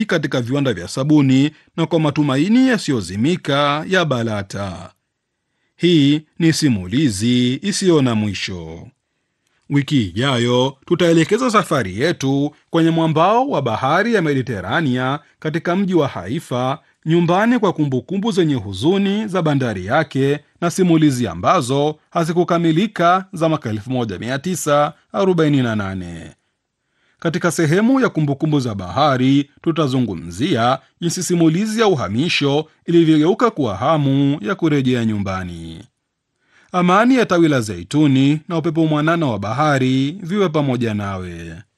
katika viwanda vya sabuni na kwa matumaini yasiyozimika ya Balata. Hii ni simulizi isiyo na mwisho. Wiki ijayo tutaelekeza safari yetu kwenye mwambao wa bahari ya Mediterania katika mji wa Haifa, nyumbani kwa kumbukumbu zenye huzuni za bandari yake na simulizi ambazo hazikukamilika za mwaka 1948. Katika sehemu ya kumbukumbu za bahari tutazungumzia jinsi simulizi ya uhamisho ilivyogeuka kuwa hamu ya kurejea nyumbani. Amani ya tawi la zeituni na upepo mwanana wa bahari viwe pamoja nawe.